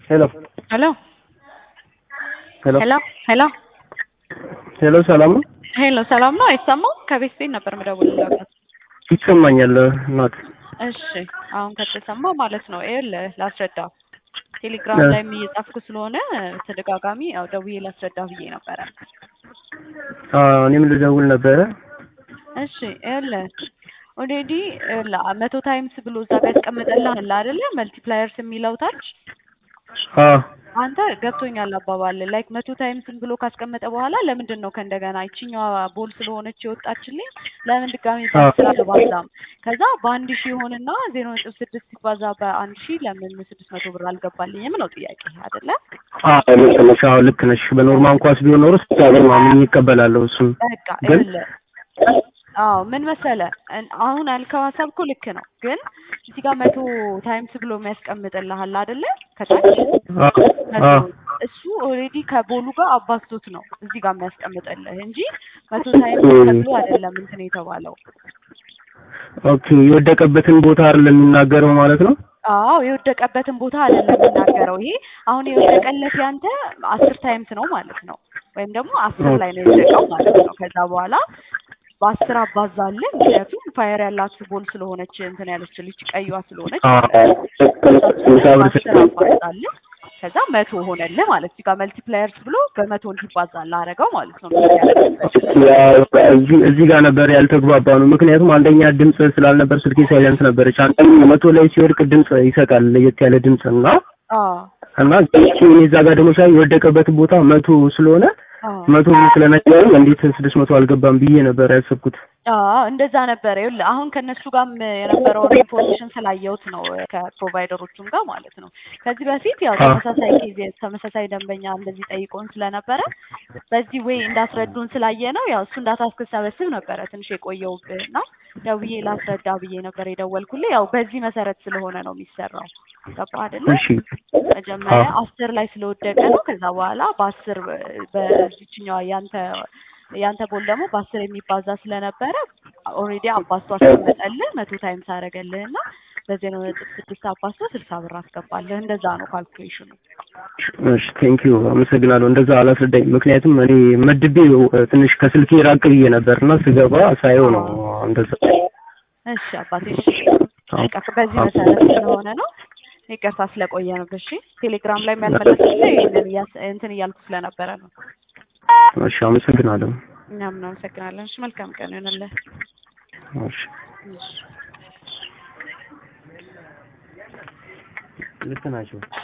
ሄሎ ሄሎ ሄሎ ሄሎ ሄሎ ሄሎ ሰላም ነው? ሄሎ ሰላም ነው አይሰማም? ከቤት ቤት ነበር የምደውልልህ። ይሰማኛል እናት። እሺ አሁን ከተሰማ ማለት ነው። ይኸውልህ ላስረዳ ቴሌግራም እ። ላይም እየጻፍኩ ስለሆነ ተደጋጋሚ ያው ደውዬ ላስረዳ ብዬ ነበረ። አዎ እኔም ልደውል ነበረ። እሺ ይኸውልህ ኦልሬዲ መቶ ታይምስ ብሎ እዛ ጋር ያስቀምጠልሃል አይደለ? መልቲፕላየርስ የሚለው ታች አዎ አንተ ገብቶኛል አባባል ላይክ መቶ ታይምስን ብሎ ካስቀመጠ በኋላ ለምንድን ነው ከእንደገና ይችኛዋ ቦል ስለሆነች የወጣችልኝ ለምን ድጋሚ በአስር አልባዛም? ከዛ በአንድ ሺህ ይሆንና ዜሮ ነጥብ ስድስት ሲባዛ በአንድ ሺህ ለምን ስድስት መቶ ብር አልገባልኝም ነው ጥያቄ አይደለ? አዎ ልክ ነሽ። አዎ ልክ ነሽ። በኖርማል ኳስ ቢሆን ኖሮ ስልሳ ብር ማምኜ ይቀበላለሁ እሱን በቃ ግን ይኸውልህ አዎ ምን መሰለ እን- አሁን ያልከው ሀሳብ እኮ ልክ ነው፣ ግን እዚህ ጋር መቶ ታይምስ ብሎ የሚያስቀምጥልሃል አይደለ? ከታች አዎ መቶ አዎ እሱ ኦልሬዲ ከቦሉ ጋር አባዝቶት ነው እዚህ ጋር የሚያስቀምጥልህ እንጂ መቶ ታይምስ ኦኬ ተብሎ አይደለም እንትን የተባለው። ኦኬ የወደቀበትን ቦታ አይደለም የሚናገረው ማለት ነው። አዎ የወደቀበትን ቦታ አይደለም የሚናገረው። ይሄ አሁን የወደቀለት ያንተ አስር ታይምስ ነው ማለት ነው፣ ወይም ደግሞ አስር ላይ ነው የወደቀው ማለት ነው። ከዛ በኋላ በአስር አባዛለህ። ምክንያቱም ፋየር ያላት ቦል ስለሆነች እንትን ያለች ልጅ ቀይዋ ስለሆነች አዎ እሷን ስልሳ ብር በአስር አባዛለህ። ከዛ መቶ ሆነልህ ማለት እዚህ ጋር መልቲፕላየርስ ብሎ በመቶ እንዲባዛልህ አደረገው ማለት ነው። እንደዚህ ያደረገበት ያው እዚህ እዚህ ጋር ነበር ያልተግባባ ነው። ምክንያቱም አንደኛ ድምፅ ስላልነበር ስልኬ ሳይለንስ ነበረች። አንደኛ መቶ ላይ ሲወድቅ ድምፅ ይሰጣል ለየት ያለ ድምፅ እና አዎ እና እሱ እኔ እዛ ጋር ደግሞ ሳይ የወደቀበት ቦታ መቶ ስለሆነ አዎ መቶ ብር ስለነገረኝ እንዴት ስድስት መቶ አልገባም ብዬ ነበር ያሰብኩት። አዎ እንደዛ ነበረ። ይኸውልህ አሁን ከእነሱ ጋርም የነበረውን ኢንፎርሜሽን ስላየሁት ነው ከፕሮቫይደሮቹም ጋር ማለት ነው። ከዚህ በፊት ያው አዎ ተመሳሳይ ኬዝ ተመሳሳይ ደንበኛ እንደዚህ ጠይቆን ስለነበረ በዚህ ወይ እንዳስረዱን ስላየ ነው ያው እሱ እንዳታ እስክሰበስብ ነበረ ትንሽ የቆየውብህ እና ደውዬ ላስረዳ ብዬ ነበር የደወልኩልህ። ያው በዚህ መሰረት ስለሆነ ነው የሚሰራው። ገባህ አይደለ? እሺ መጀመሪያ አዎ አስር ላይ ስለወደቀ ነው። ከዛ በኋላ በአስር በዚችኛዋ ያንተ ያንተ ቦል ደግሞ በአስር የሚባዛ ስለነበረ ኦልሬዲ አባዝቶ አስቀመጠልህ መቶ ታይምስ አደረገልህ እና በዜሮ ነጥብ ስድስት አባዝቶ ስልሳ ብር አስገባልህ። እንደዛ ነው ካልኩሌሽኑ። እሺ ቴንክ ዩ አመሰግናለሁ። እንደዛ አላስረዳኝ። ምክንያቱም እኔ መድቤ ትንሽ ከስልኬ ራቅ ብዬ ነበር እና ስገባ ሳየው ነው አዎ እንደዛ። እሺ አባቴ እሺ። አዎ በቃ በዚህ አዎ መሰረት ስለሆነ ነው። ይቅርታ ስለቆየ ነው። እሺ ቴሌግራም ላይ ያልመለስኩልህ ይሄንን እያስ- እንትን እያልኩ ስለነበረ ነው። እሺ አመሰግናለሁ። እኛም እናመሰግናለን። እሺ መልካም ቀን ይሆንልህ። እሺ እሺ ልክ ናቸው።